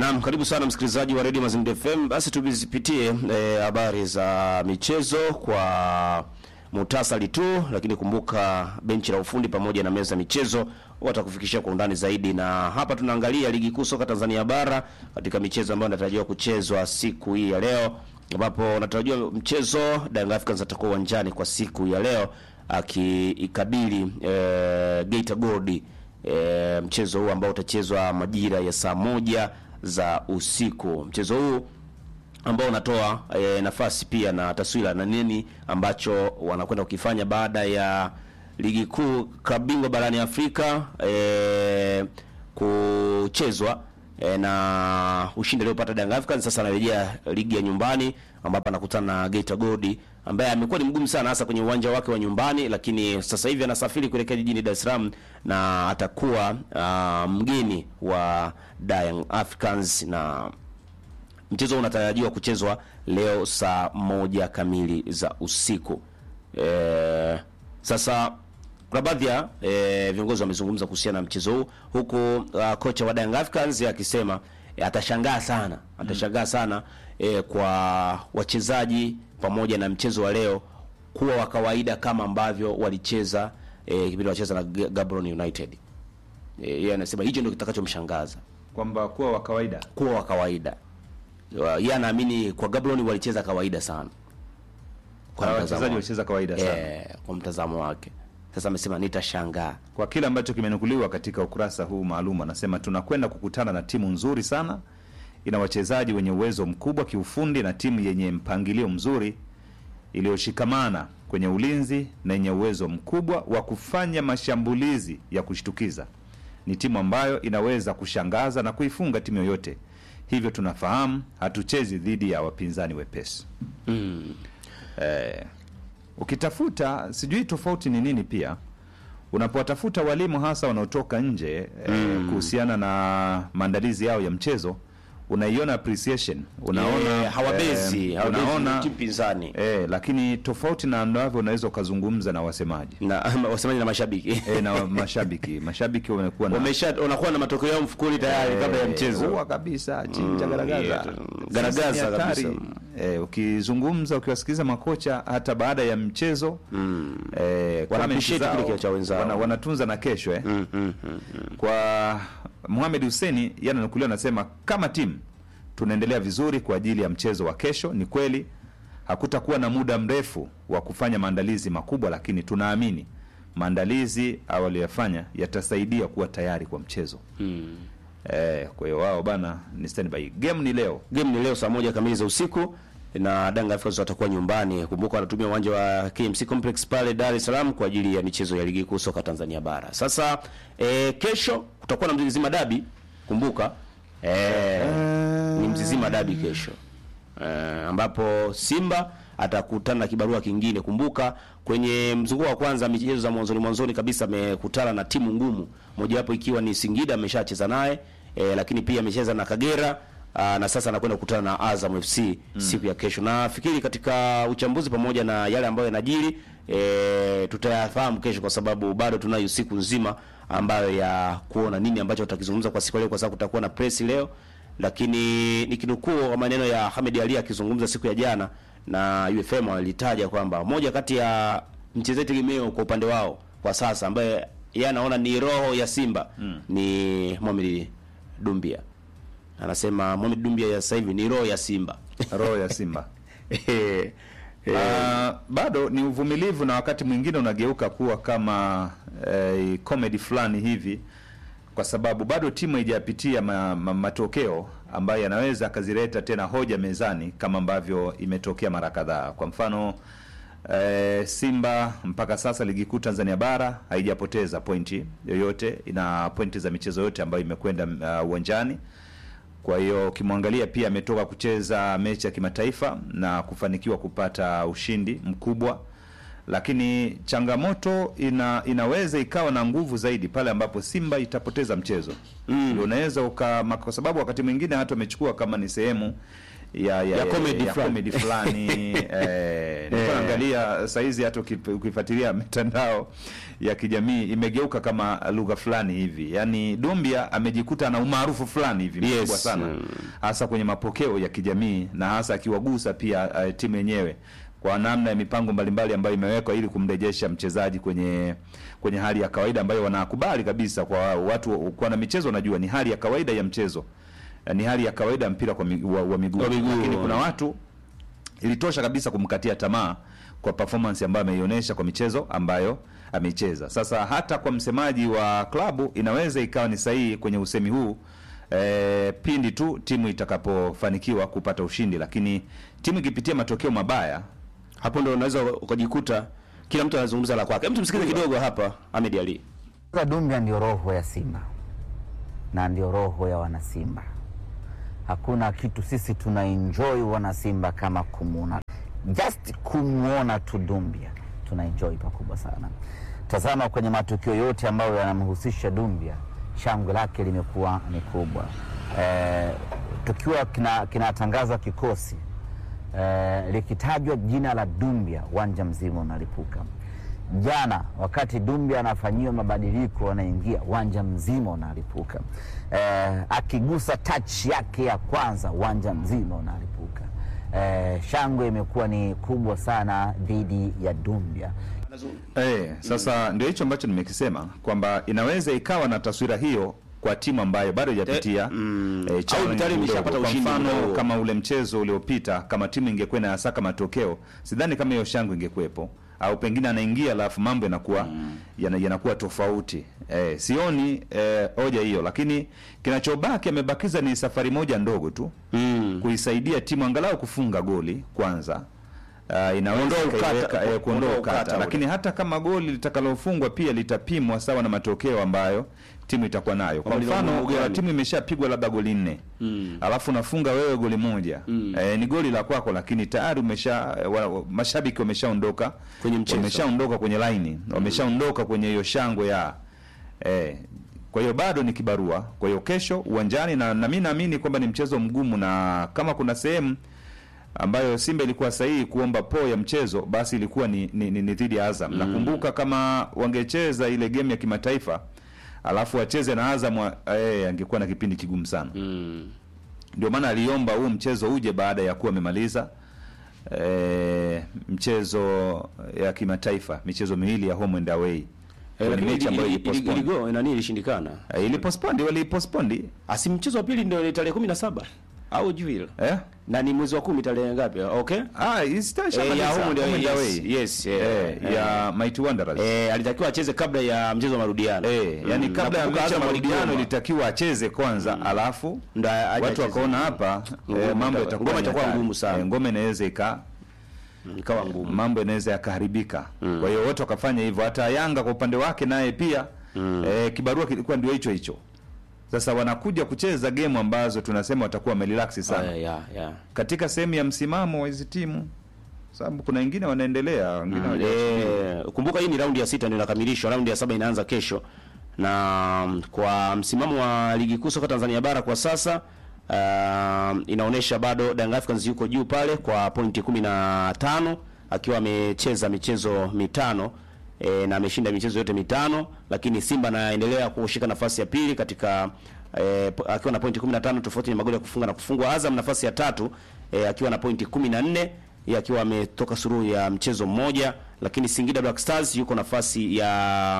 Naam, karibu sana msikilizaji wa Radio Mazingira FM. Basi tuzipitie habari e, za michezo kwa muhtasari tu, lakini kumbuka benchi la ufundi pamoja na meza michezo watakufikishia kwa undani zaidi, na hapa tunaangalia ligi kuu soka Tanzania bara katika michezo ambayo inatarajiwa kuchezwa siku hii ya leo, ambapo unatarajiwa mchezo Young Africans atakuwa uwanjani kwa siku ya leo akiikabili e, Geita Gold e, mchezo huu ambao utachezwa majira ya saa moja za usiku. Mchezo huu ambao unatoa e, nafasi pia na taswira na nini ambacho wanakwenda kukifanya baada ya ligi kuu klabu bingwa barani Afrika e, kuchezwa e, na ushindi aliopata Young Africans. Sasa anarejea ligi ya nyumbani ambapo anakutana na Geita Gold ambaye amekuwa ni mgumu sana hasa kwenye uwanja wake wa nyumbani, lakini sasa hivi anasafiri kuelekea jijini Dar es Salaam na atakuwa uh, mgeni wa Young Africans na mchezo unatarajiwa kuchezwa leo saa moja kamili za usiku. E, sasa kuna baadhi ya e, viongozi wamezungumza kuhusiana na mchezo huu huku uh, kocha wa Young Africans akisema e, atashangaa sana atashangaa sana e, kwa wachezaji pamoja na mchezo wa leo kuwa wa kawaida kama ambavyo walicheza e, kipindi wacheza na Gaborone United. E, yeye anasema hicho ndio kitakachomshangaza kwamba kuwa wa kawaida kuwa wa kawaida yeye anaamini kwa Gaborone walicheza kawaida sana, kwa wachezaji walicheza kawaida sana eh, kwa mtazamo wake. Sasa amesema nitashangaa kwa kile ambacho kimenukuliwa katika ukurasa huu maalum. Anasema tunakwenda kukutana na timu nzuri sana, ina wachezaji wenye uwezo mkubwa kiufundi na timu yenye mpangilio mzuri iliyoshikamana kwenye ulinzi na yenye uwezo mkubwa wa kufanya mashambulizi ya kushtukiza. Ni timu ambayo inaweza kushangaza na kuifunga timu yoyote hivyo tunafahamu hatuchezi dhidi ya wapinzani wepesi mm. Eh, ukitafuta sijui tofauti ni nini pia unapowatafuta walimu hasa wanaotoka nje mm. eh, kuhusiana na maandalizi yao ya mchezo unaiona appreciation unaona Eh, hawabezi eh, hawabezi unaona timu pinzani eh, lakini tofauti na ambavyo unaweza ukazungumza na wasemaji na wasemaji na mashabiki eh, na mashabiki mashabiki wamekuwa na wamesha wanakuwa na matokeo yao mfukoni tayari kabla ya mchezo huwa kabisa chinja garagaza yeah, garagaza Sisi ni hatari. kabisa. Eh, ukizungumza ukiwasikiliza makocha hata baada ya mchezo mm. eh, Wana comments appreciate zao, kile cha wenzao. wana, wanatunza na kesho eh. mm, mm, mm, mm. kwa Mohamed Hussein yananukuliwa anasema kama timu tunaendelea vizuri kwa ajili ya mchezo wa kesho. Ni kweli hakutakuwa na muda mrefu wa kufanya maandalizi makubwa, lakini tunaamini maandalizi awaliyafanya yatasaidia kuwa tayari kwa mchezo Mm. eh, kwa hiyo wao bana ni standby. Game ni leo Game ni leo saa moja kamili za usiku na Young Africans watakuwa nyumbani. Kumbuka wanatumia uwanja wa KMC Complex pale Dar es Salaam kwa ajili ya michezo ya ligi kuu soka Tanzania bara. Sasa e, kesho kutakuwa na Mzizima Dabi. Kumbuka e, ni Mzizima Dabi kesho e, ambapo Simba atakutana na kibarua kingine. Kumbuka kwenye mzunguko wa kwanza michezo za mwanzoni mwanzoni kabisa amekutana na timu ngumu, mojawapo ikiwa ni Singida ameshacheza naye e, lakini pia amecheza na Kagera Aa, na sasa anakwenda kukutana na Azam FC mm. siku ya kesho. Nafikiri katika uchambuzi pamoja na yale ambayo yanajiri e, tutayafahamu kesho, kwa sababu bado tunayo siku nzima ambayo ya kuona nini ambacho tutakizungumza kwa siku ya leo, kwa sababu kutakuwa na press leo, lakini nikinukuu kwa maneno ya Ahmed Ali akizungumza siku ya jana na UFM alitaja kwamba moja kati ya mchezaji tegemeo kwa upande wao kwa sasa ambaye yeye anaona ni roho ya Simba mm. ni Mohamed Dumbia anasema Mohamed Dumbia ya sasa hivi ni roho ya Simba. roho ya Simba Eh, eh, Ah, bado ni uvumilivu na wakati mwingine unageuka kuwa kama eh, comedy fulani hivi, kwa sababu bado timu haijapitia ma, ma, matokeo ambayo yanaweza akazileta tena hoja mezani kama ambavyo imetokea mara kadhaa. Kwa mfano eh, Simba mpaka sasa ligi kuu Tanzania bara haijapoteza pointi yoyote, ina pointi za michezo yote ambayo imekwenda ah, uwanjani kwa hiyo ukimwangalia pia ametoka kucheza mechi ya kimataifa na kufanikiwa kupata ushindi mkubwa, lakini changamoto ina, inaweza ikawa na nguvu zaidi pale ambapo Simba itapoteza mchezo mm. Unaweza uka, kwa sababu wakati mwingine hata wamechukua kama ni sehemu ya ya, Ya comedy ya fulani. comedy fulani eh, nilikuwa naangalia saizi hata uki- ukifuatilia mitandao ya kijamii imegeuka kama lugha fulani hivi, yaani Dumbia amejikuta na umaarufu fulani hivi Yes. mkubwa sana Mm. hasa kwenye mapokeo ya kijamii na hasa akiwagusa pia uh, timu yenyewe kwa namna ya mipango mbalimbali ambayo imewekwa ili kumrejesha mchezaji kwenye kwenye hali ya kawaida ambayo wanakubali kabisa kwa watu kwa na michezo wanajua ni hali ya kawaida ya mchezo Eh, ni hali ya kawaida ya mpira kwa mi, wa, wa miguu Wa miguu. lakini kuna watu ilitosha kabisa kumkatia tamaa kwa performance ambayo ameionyesha kwa michezo ambayo ameicheza. Sasa hata kwa msemaji wa klabu inaweza ikawa ni sahihi kwenye usemi huu e, pindi tu timu itakapofanikiwa kupata ushindi, lakini timu ikipitia matokeo mabaya hapo ndo unaweza ukajikuta kila mtu anazungumza la kwake. Hebu tumsikize kidogo hapa Ahmed Ali. Sasa Dumbia ndio roho ya Simba na ndio roho ya wanasimba. Hakuna kitu sisi tuna enjoy wanasimba kama kumwona, just kumwona tu Dumbia tuna enjoy pakubwa sana. Tazama kwenye matukio yote ambayo yanamhusisha Dumbia, shangwe lake limekuwa ni kubwa. Eh, tukiwa kina- kinatangaza kikosi eh, likitajwa jina la Dumbia uwanja mzima unalipuka. Jana wakati Dumbia anafanyiwa mabadiliko, anaingia uwanja mzima unalipuka. Eh, akigusa touch yake ya kwanza uwanja mzima unalipuka. Eh, shangwe imekuwa ni kubwa sana dhidi ya Dumbia. Eh, sasa ndio hicho ambacho nimekisema kwamba inaweza ikawa na taswira hiyo kwa timu ambayo bado haijapitia Eh, mm, eh, au challenge tayari kidogo. imeshapata Kwa ushindi mfano kidogo. kama ule mchezo uliopita, kama timu ingekuwa inayasaka matokeo, sidhani kama hiyo shangwe ingekuwepo, au pengine anaingia alafu mambo yanakuwa yana, yanakuwa tofauti. Eh, sioni eh, hoja hiyo, lakini kinachobaki amebakiza ni safari moja ndogo tu Mm. kuisaidia timu angalau kufunga goli kwanza. Uh, inaweza Kuondoa ukata- ikaiweka, eh, kuondoa kuondoa ukata, ukata ule. lakini hata kama goli litakalofungwa pia litapimwa sawa na matokeo ambayo timu itakuwa nayo. Kwa Kwamba lina mfano umuhimu gani? uh, timu imeshapigwa labda goli nne Mm. alafu unafunga wewe goli moja Mm. eh, ni goli la kwako, lakini tayari umesha wa, wa, mashabiki wameshaondoka Kwenye mchezo. wameshaondoka kwenye laini wameshaondoka kwenye hiyo shangwe ya eh, kwa hiyo bado ni kibarua. Kwa hiyo kesho uwanjani, na, na mi naamini kwamba ni mchezo mgumu, na kama kuna sehemu ambayo Simba ilikuwa sahihi kuomba po ya mchezo basi ilikuwa ni, ni, ni, ni dhidi ya Azam. Nakumbuka kama wangecheza ile game ya kimataifa alafu wacheze na Azam wa- eh, angekuwa na kipindi kigumu sana. Mm. Ndio maana aliomba huu mchezo uje baada ya kuwa amemaliza eh, mchezo ya kimataifa, michezo miwili ya home and away. Eh, Ni lakini mechi ambayo ili- ili- ilipostpone. iligo nani ilishindikana? Eh, ilipostpone, waliipostpone Asi mchezo wa pili ndio tarehe 17 au juu hilo. eh Na ni mwezi wa 10 tarehe ngapi? Okay? Ah, isitosha Eh, ya home ndio home and away. yes, yes, eh, Eh, eh. ya Mighty Wanderers. Eh, alitakiwa acheze kabla ya mchezo wa marudiano. Eh, yani Mm. kabla ya Nakumbuka mechi ya Azam marudiano waligoma. ilitakiwa acheze kwanza alafu Ndo aje watu acheze. wakaona hapa Ngoma eh, mambo ita- yatakuwa ngoma ni itakuwa hatari. ngumu sana. Eh, ngoma inaweza ika ikawa ngumu. mambo yanaweza yakaharibika. Kwa hiyo wote wakafanya hivyo, hata Yanga kwa upande wake naye pia eh, kibarua kilikuwa ndio hicho hicho. Sasa wanakuja kucheza game ambazo tunasema watakuwa wamerelax sana Eh, ya, ya. katika sehemu ya msimamo wa hizi timu, sababu kuna wengine wanaendelea, wengine hawajaachiliwa. Eh, kumbuka hii ni raundi ya sita ndio inakamilishwa, raundi ya saba inaanza kesho. Na mm, kwa msimamo wa ligi kuu soka Tanzania bara kwa sasa uh, inaonyesha bado Young Africans yuko juu pale kwa pointi 15 akiwa amecheza michezo mitano e, na ameshinda michezo yote mitano, lakini Simba anaendelea kushika nafasi ya pili katika e, akiwa na pointi 15 tofauti na magoli ya kufunga na kufungwa. Azam nafasi ya tatu e, akiwa na pointi 14 yeye akiwa ametoka suruhu ya mchezo mmoja, lakini Singida Black Stars yuko nafasi ya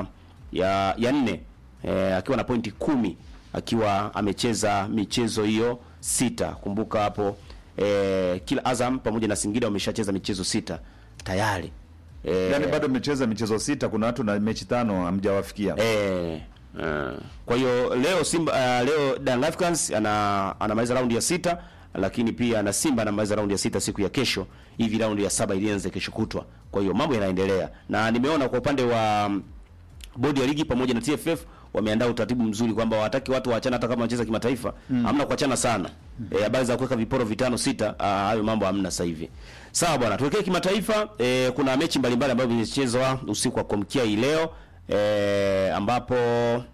ya ya nne e, akiwa na pointi kumi akiwa amecheza michezo hiyo sita. Kumbuka hapo e, kila Azam pamoja na Singida wameshacheza michezo sita tayari e, Yaani bado mmecheza michezo sita, kuna watu na mechi tano hamjawafikia. Eh, eh. Kwa hiyo leo Simba uh, leo Young Africans ana anamaliza raundi ya sita, lakini pia na Simba anamaliza raundi ya sita siku ya kesho, hivi raundi ya saba ilianze kesho kutwa. Kwa hiyo mambo yanaendelea, na nimeona kwa upande wa mm, bodi ya ligi pamoja na TFF wameandaa utaratibu mzuri kwamba hawataki watu waachane hata kama wanacheza kimataifa, hamna kuachana sana. Eh, habari za kuweka viporo vitano sita, ah, hayo mambo hamna sasa hivi. Sawa bwana, tuelekee kimataifa. Eh, kuna mechi mbalimbali ambazo zimechezwa usiku wa kuamkia hii leo eh, ambapo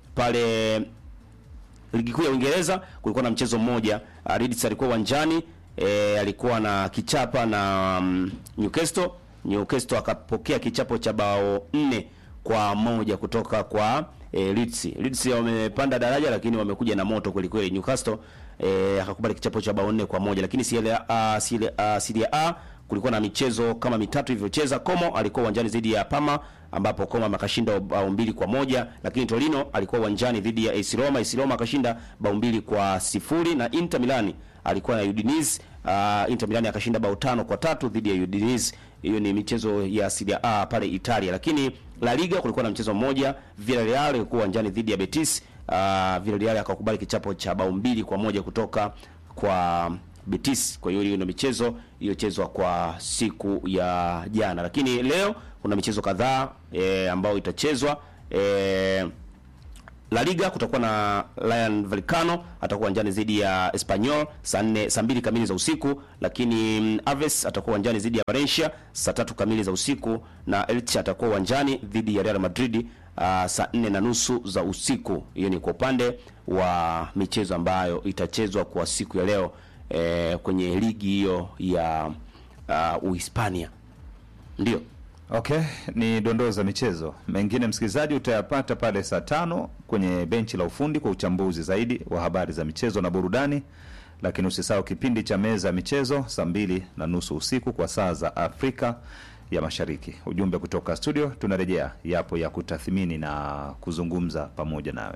pale ligi kuu ya Uingereza kulikuwa na mchezo mmoja uh, Leeds alikuwa uwanjani e, alikuwa na kichapa na um, Newcastle. Newcastle akapokea kichapo cha bao nne kwa moja kutoka kwa e, Leeds. Leeds wamepanda daraja lakini wamekuja na moto kweli kweli. Newcastle e, akakubali kichapo cha bao nne kwa moja lakini Serie A, Serie A, Serie A kulikuwa na michezo kama mitatu ilivyocheza. Como alikuwa uwanjani dhidi ya Parma ambapo Como akashinda bao mbili kwa moja, lakini Torino alikuwa uwanjani dhidi ya AS Roma. AS Roma akashinda bao mbili kwa sifuri na Inter Milan alikuwa na Udinese. Uh, Inter Milan akashinda bao tano kwa tatu dhidi ya Udinese. Hiyo ni michezo ya Serie A pale Italia, lakini La Liga kulikuwa na mchezo mmoja, Villarreal ilikuwa uwanjani dhidi ya Betis. Uh, Villarreal akakubali kichapo cha bao mbili kwa moja kutoka kwa Betis. Kwa hiyo hiyo ndio michezo iliyochezwa kwa siku ya jana, lakini leo kuna michezo kadhaa e, ambayo itachezwa e, La Liga kutakuwa na Rayo Vallecano atakuwa uwanjani dhidi ya Espanyol saa nne saa mbili kamili za usiku, lakini mm, Aves atakuwa uwanjani dhidi ya Valencia saa tatu kamili za usiku, na Elche atakuwa uwanjani dhidi ya Real Madrid uh, saa nne na nusu za usiku. Hiyo ni kwa upande wa michezo ambayo itachezwa kwa siku ya leo eh, kwenye ligi hiyo ya uh, Uhispania ndio. Okay, ni dondoo za michezo. Mengine msikilizaji, utayapata pale saa tano kwenye benchi la ufundi kwa uchambuzi zaidi wa habari za michezo na burudani, lakini usisahau kipindi cha meza ya michezo saa mbili na nusu usiku kwa saa za Afrika ya Mashariki. Ujumbe kutoka studio, tunarejea yapo ya kutathmini na kuzungumza pamoja nawe.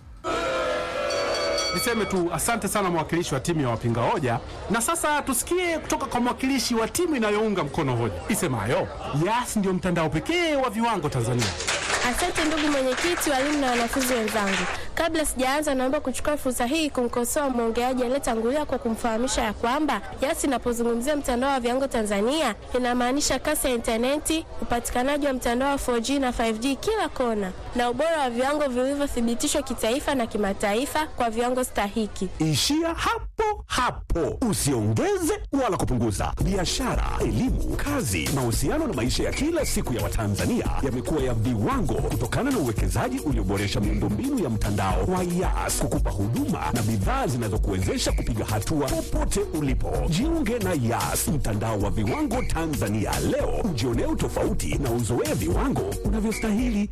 Niseme tu asante sana mwakilishi wa timu ya wapinga hoja, na sasa tusikie kutoka kwa mwakilishi wa timu inayounga mkono hoja isemayo Yas ndio mtandao pekee wa viwango Tanzania. Asante ndugu mwenyekiti, walimu na wanafunzi wenzangu. Kabla sijaanza, naomba kuchukua fursa hii kumkosoa mwongeaji aliyetangulia kwa kumfahamisha ya kwamba Yas inapozungumzia mtandao wa viwango Tanzania inamaanisha kasi ya intaneti, upatikanaji wa mtandao wa 4G na 5G kila kona, na ubora wa viwango vilivyothibitishwa kitaifa na kimataifa kwa viwango stahiki. Ishia hapo hapo, usiongeze wala kupunguza. Biashara, elimu, kazi, mahusiano na maisha ya kila siku ya Watanzania yamekuwa ya viwango kutokana na uwekezaji ulioboresha miundombinu ya mtandao wa Yas kukupa huduma na bidhaa zinazokuwezesha kupiga hatua popote ulipo. Jiunge na Yas, mtandao wa viwango Tanzania leo, ujionee utofauti na uzoee viwango unavyostahili.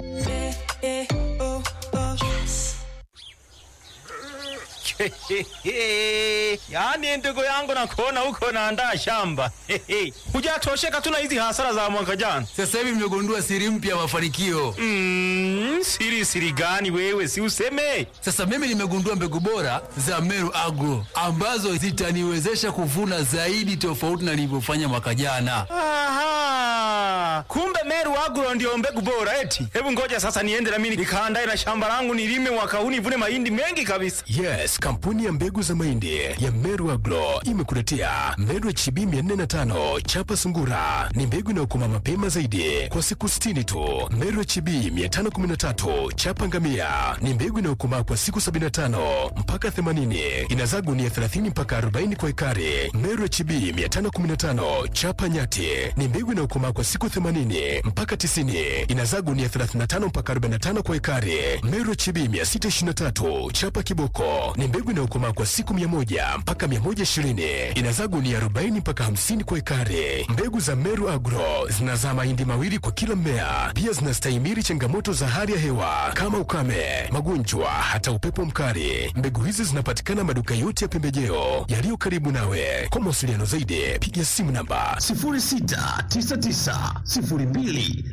yaani ndugu yangu nakuona huko naandaa shamba hujatosheka tu na hizi hasara za mwaka jana Sasa hivi nimegundua siri mpya ya mafanikio. mm, siri siri gani wewe si useme Sasa mimi nimegundua mbegu bora za Meru Agro ambazo zitaniwezesha kuvuna zaidi tofauti na nilivyofanya mwaka jana. Aha, kumbe Meru Agro ndio mbegu bora eti. Hebu ngoja sasa niende na mimi nikaandae na shamba langu nilime mwaka huu nivune mahindi mengi kabisa. Yes, kampuni ya mbegu za mahindi ya Meru Agro imekuletea Meru HB 405 chapa sungura. Ni mbegu inayokoma mapema zaidi kwa siku 60 tu. Meru HB 513 chapa ngamia ni mbegu inayokomaa kwa siku 75 mpaka 80. Inazaa gunia 30 mpaka 40 kwa ekari. Meru HB 515 chapa nyati ni mbegu inayokomaa kwa siku 80 mpaka 90. Inazaa gunia 35 mpaka 45 kwa ekari. Meru HB 623 chapa kiboko ni mbegu inayokomaa kwa siku 100 mpaka 120. Inazaa gunia 40 mpaka 50 kwa ekari. Mbegu za Meru Agro zinazaa mahindi mawili kwa kila mmea. Pia zinastahimili changamoto za hali ya hewa kama ukame, magonjwa, hata upepo mkali. Mbegu hizi zinapatikana maduka yote ya pembejeo yaliyo karibu nawe. Kwa mawasiliano zaidi, piga simu namba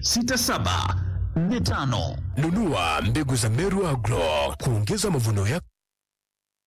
0699026745. Nunua mbegu za Meru Agro kuongeza mavuno yako.